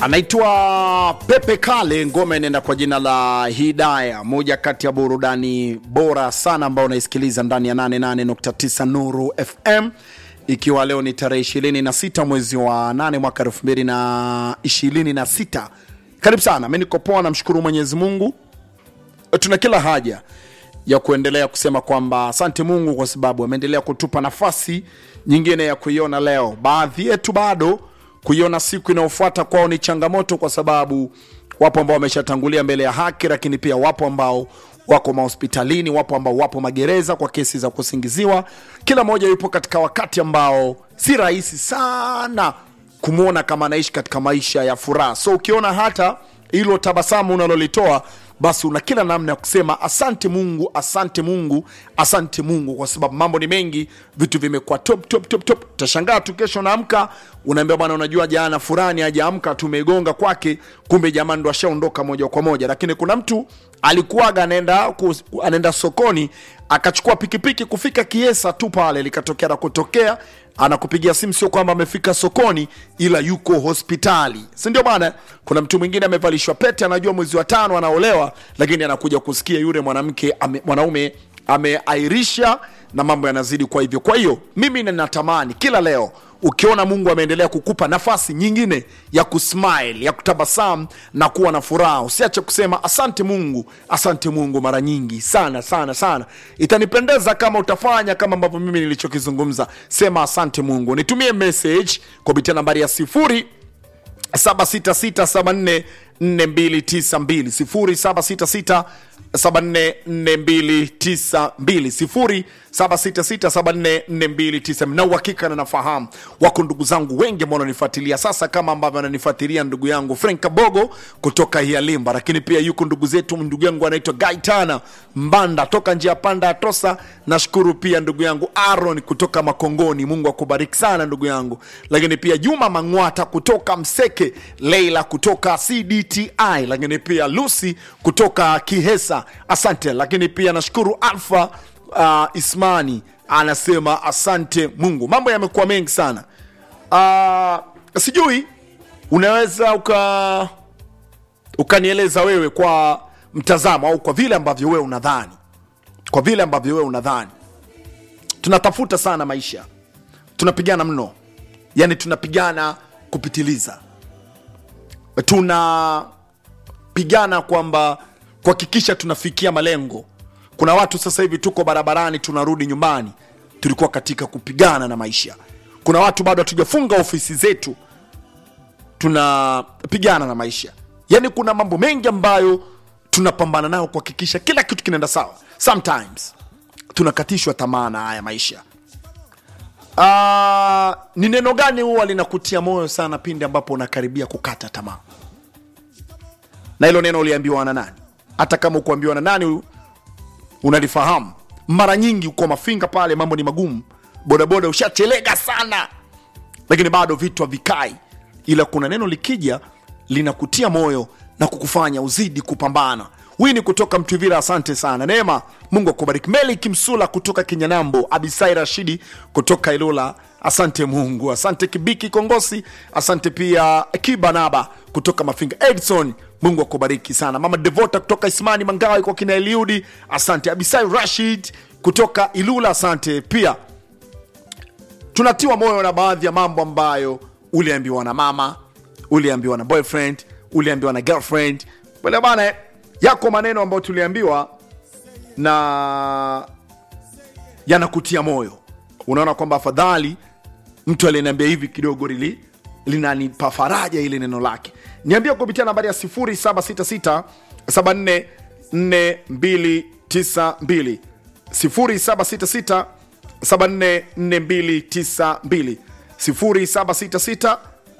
anaitwa Pepe Kale, ngoma inaenda kwa jina la Hidaya, moja kati ya burudani bora sana ambao unaisikiliza ndani ya 88.9 Nuru FM, ikiwa leo ni tarehe 26 mwezi wa 8 mwaka 2026. Karibu sana, mi niko poa, namshukuru Mwenyezi Mungu. Tuna kila haja ya kuendelea kusema kwamba asante Mungu kwa sababu ameendelea kutupa nafasi nyingine ya kuiona leo. Baadhi yetu bado kuiona siku inayofuata kwao ni changamoto, kwa sababu wapo ambao wameshatangulia mbele ya haki, lakini pia wapo ambao wako mahospitalini, wapo ambao wapo magereza kwa kesi za kusingiziwa. Kila mmoja yupo katika wakati ambao si rahisi sana kumwona kama anaishi katika maisha ya furaha. So ukiona hata hilo tabasamu unalolitoa basi una kila namna ya kusema asante Mungu, asante Mungu, asante Mungu, kwa sababu mambo ni mengi, vitu vimekuwa top top top top. Utashangaa tu kesho unaamka unaambia bwana, unajua jana fulani hajaamka, tumegonga kwake, kumbe jamani ndo ashaondoka moja kwa moja. Lakini kuna mtu alikuwaga anaenda ku- anaenda sokoni akachukua pikipiki kufika Kiesa tu pale, likatokea na kutokea anakupigia simu, sio kwamba amefika sokoni, ila yuko hospitali, si ndio bana? Kuna mtu mwingine amevalishwa pete, anajua mwezi wa tano anaolewa, lakini anakuja kusikia yule mwanamke ame, mwanaume ameairisha na mambo yanazidi kwa hivyo. Kwa hiyo mimi ninatamani kila leo ukiona Mungu ameendelea kukupa nafasi nyingine ya kusmile, ya kutabasamu na kuwa na furaha, usiache kusema asante Mungu, asante Mungu mara nyingi sana sana sana. Itanipendeza kama utafanya kama ambavyo mimi nilichokizungumza, sema asante Mungu. Nitumie message kupitia nambari ya sifuri 766744292 0766744292 0766744292 na uhakika na nafahamu wako ndugu zangu wengi ambao wananifuatilia sasa kama ambavyo ananifuatilia ndugu yangu Frank Kabogo kutoka Hialimba, lakini pia yuko ndugu zetu, ndugu yangu anaitwa Gaitana Mbanda toka njia panda ya Tosa. Nashukuru pia ndugu yangu Aaron kutoka Makongoni, Mungu akubariki sana ndugu yangu, lakini pia Juma Mangwata kutoka Mseke, Leila kutoka CDTI, lakini pia Lucy kutoka Kihesa, asante. Lakini pia nashukuru Alfa uh, Ismani anasema asante Mungu. Mambo yamekuwa mengi sana uh, sijui unaweza uka ukanieleza wewe kwa mtazamo au kwa vile ambavyo wewe unadhani, kwa vile ambavyo wewe unadhani tunatafuta sana maisha, tunapigana mno, yani tunapigana kupitiliza, tunapigana kwamba kuhakikisha tunafikia malengo. Kuna watu sasa hivi tuko barabarani, tunarudi nyumbani, tulikuwa katika kupigana na maisha. Kuna watu bado hatujafunga ofisi zetu, tunapigana na maisha. Yani kuna mambo mengi ambayo tunapambana nayo kuhakikisha kila kitu kinaenda sawa. Sometimes tunakatishwa tamaa na haya maisha. Ah, ni neno gani huwa linakutia moyo sana pindi ambapo unakaribia kukata tamaa? Na hilo neno uliambiwa na nani? Hata kama ukuambiwa na nani unalifahamu. Mara nyingi uko mafinga pale, mambo ni magumu, bodaboda ushachelega sana, lakini bado vitu havikai, ila kuna neno likija linakutia moyo na kukufanya uzidi kupambana. Wini kutoka Mtwivira, asante sana. Neema, Mungu akubariki. Meli Kimsula kutoka Kinyanambo, Abisai Rashidi kutoka Ilula, asante Mungu. Asante Kibiki Kongosi, asante pia Kibanaba kutoka Mafinga. Edson, Mungu akubariki sana. Mama Devota kutoka Ismani Mangawe kwa kina Eliudi, asante. Abisai Rashid kutoka Ilula, asante pia tunatiwa moyo na baadhi ya mambo ambayo uliambiwa na mama, uliambiwa na boyfriend, uliambiwa na girlfriend. Bwana bana, yako maneno ambayo tuliambiwa na yanakutia moyo, unaona kwamba afadhali mtu aliyeniambia hivi kidogo lili linanipa faraja ile neno lake. Niambia kupitia nambari ya 0766 744292 0766 744292 0766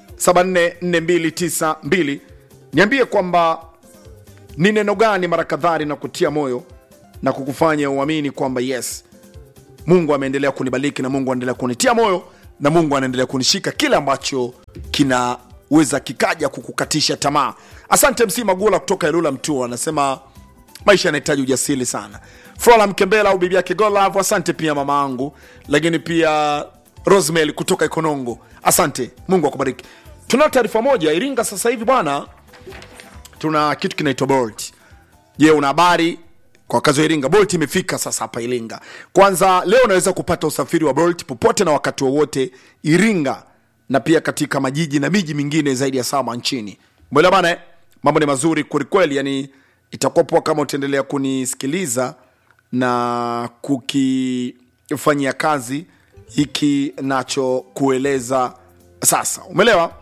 744292. Niambie kwamba ni neno gani mara kadhaa linakutia moyo na kukufanya uamini kwamba yes, Mungu ameendelea kunibariki na Mungu anaendelea kunitia moyo na Mungu anaendelea kunishika kile ambacho kinaweza kikaja kukukatisha tamaa. Asante MC Magula kutoka Ilula Mtua anasema maisha yanahitaji ujasiri sana. Flora Mkembela au bibi yake Golav, asante pia mama angu, lakini pia Rosemary kutoka Ikonongo, asante. Mungu akubariki. tuna taarifa moja iringa sasa hivi bwana tuna kitu kinaitwa bolt je una habari kwa wakazi wa iringa bolt imefika sasa hapa iringa kwanza leo unaweza kupata usafiri wa bolt popote na wakati wowote iringa na pia katika majiji na miji mingine zaidi ya saba nchini mwela bana eh? mambo ni mazuri kwelikweli yani itakuwa poa kama utaendelea kunisikiliza na kukifanyia kazi hiki nachokueleza sasa umeelewa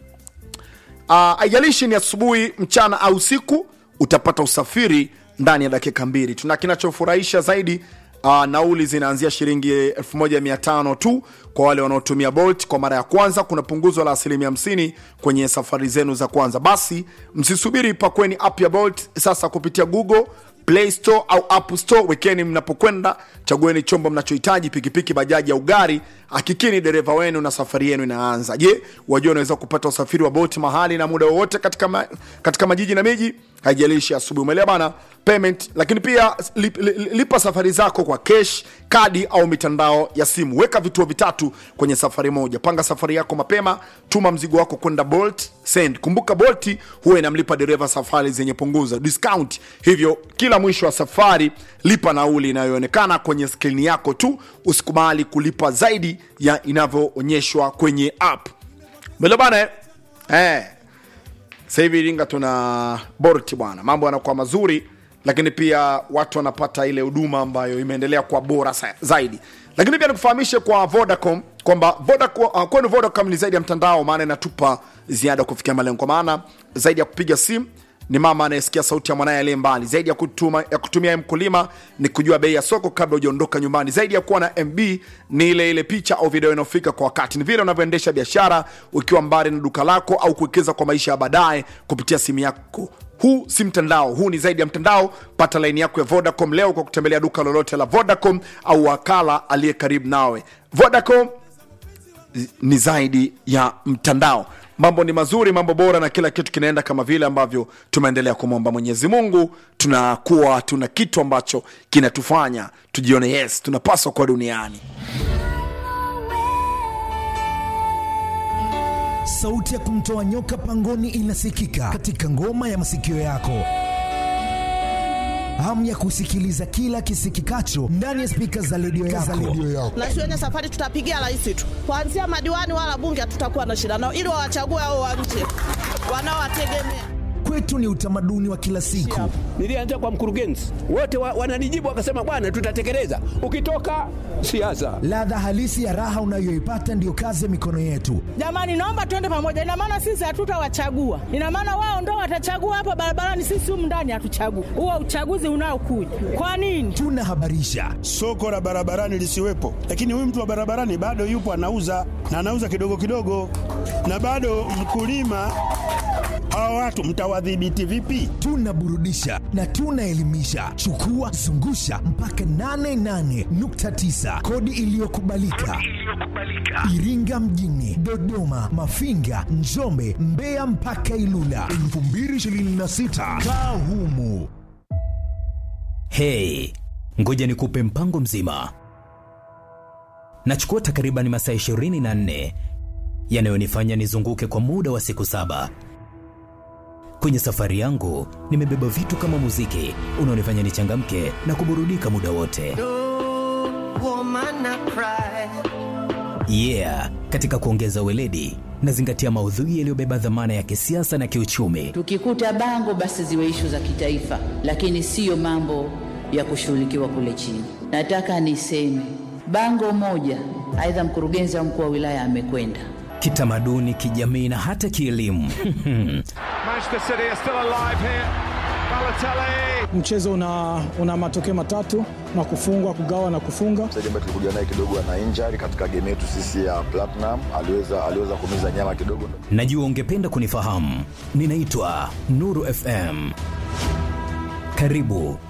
Ah, haijalishi ni asubuhi mchana au usiku utapata usafiri ndani ya dakika mbili tuna kinachofurahisha zaidi uh, nauli zinaanzia shilingi 1500 tu kwa wale wanaotumia bolt kwa mara ya kwanza kuna punguzo la asilimia 50 kwenye safari zenu za kwanza basi msisubiri pakweni app ya bolt sasa kupitia google play store au app store wekeni mnapokwenda chagueni chombo mnachohitaji pikipiki bajaji au gari hakikini dereva wenu na safari yenu inaanza je wajua unaweza kupata usafiri wa boti mahali na muda wowote katika, ma, katika majiji na miji haijalishi asubuhi umeelewa bana payment lakini pia lip, li- lipa safari zako kwa cash kadi au mitandao ya simu weka vituo vitatu kwenye safari moja panga safari yako mapema tuma mzigo wako kwenda bolt send kumbuka bolti huwa inamlipa dereva safari zenye punguza discount hivyo kila mwisho wa safari lipa nauli inayoonekana kwenye skrini yako tu usikubali kulipa zaidi ya inavyoonyeshwa kwenye app Mbele bana eh? Eh. Sasa hivi Iringa tuna Bolt bwana, mambo yanakuwa mazuri, lakini pia watu wanapata ile huduma ambayo imeendelea kuwa bora sa- zaidi. Lakini pia nikufahamishe kwa Vodacom kwamba Vodacom, uh, kwenu Vodacom ni zaidi ya mtandao, maana inatupa ziada kufikia malengo, kwa maana zaidi ya kupiga simu ni mama anayesikia sauti ya mwanaye aliye mbali zaidi ya, kutuma, ya kutumia mkulima ni kujua bei ya soko kabla hujaondoka nyumbani zaidi ya kuwa na mb ni ile ile picha au video inayofika kwa wakati ni vile unavyoendesha biashara ukiwa mbali na duka lako au kuwekeza kwa maisha ya baadaye kupitia simu yako huu si mtandao huu ni zaidi ya mtandao pata laini yako ya vodacom leo kwa kutembelea duka lolote la vodacom au wakala aliye karibu nawe vodacom ni zaidi ya mtandao mambo ni mazuri mambo bora na kila kitu kinaenda kama vile ambavyo tumeendelea kumwomba mwenyezi mungu tunakuwa tuna kitu ambacho kinatufanya tujione yes tunapaswa kuwa duniani sauti ya kumtoa nyoka pangoni inasikika katika ngoma ya masikio yako hamu ya kusikiliza kila kisikikacho ndani ya spika za redio yako. na shuleni safari tutapigia rais tu kuanzia madiwani wala bunge hatutakuwa na shida nao ili wawachague hao wa nje wanaowategemea Kwetu ni utamaduni wa kila siku. Nilianza kwa mkurugenzi, wote wa, wananijibu wakasema, bwana, tutatekeleza. Ukitoka siasa, Ladha halisi ya raha unayoipata ndiyo kazi ya mikono yetu. jamani naomba tuende pamoja ina maana sisi hatutawachagua ina maana wao ndo watachagua hapa barabarani sisi humu ndani hatuchagui huo uchaguzi unaokuja kwa nini Tunahabarisha, soko la barabarani lisiwepo, lakini huyu mtu wa barabarani bado yupo anauza na anauza kidogo kidogo, na bado mkulima. Hawa watu mtawadhibiti vipi? tunaburudisha na tunaelimisha. Chukua zungusha mpaka 88.9 kodi iliyokubalika Iringa mjini, Dodoma, Mafinga, Njombe, Mbeya mpaka Ilula 2026 kaa humu. Hey, ngoja nikupe mpango mzima. Nachukua takriban masaa 24 yanayonifanya nizunguke kwa muda wa siku saba. Kwenye safari yangu nimebeba vitu kama muziki unaonifanya nichangamke na kuburudika muda wote. Yeah, katika kuongeza weledi nazingatia maudhui yaliyobeba dhamana ya kisiasa na kiuchumi. Tukikuta bango basi ziwe ishu za kitaifa, lakini siyo mambo ya kushughulikiwa kule chini. Nataka niseme bango moja, aidha mkurugenzi au mkuu wa wilaya amekwenda kitamaduni, kijamii na hata kielimu. Manchester City are still alive here. Balotelli. mchezo una, una matokeo matatu na kufungwa kugawa na kufunga mchezaji ambaye tulikuja naye kidogo ana injury katika game yetu sisi ya Platinum, aliweza aliweza kumiza nyama kidogo. Najua ungependa kunifahamu. Ninaitwa Nuru FM. Karibu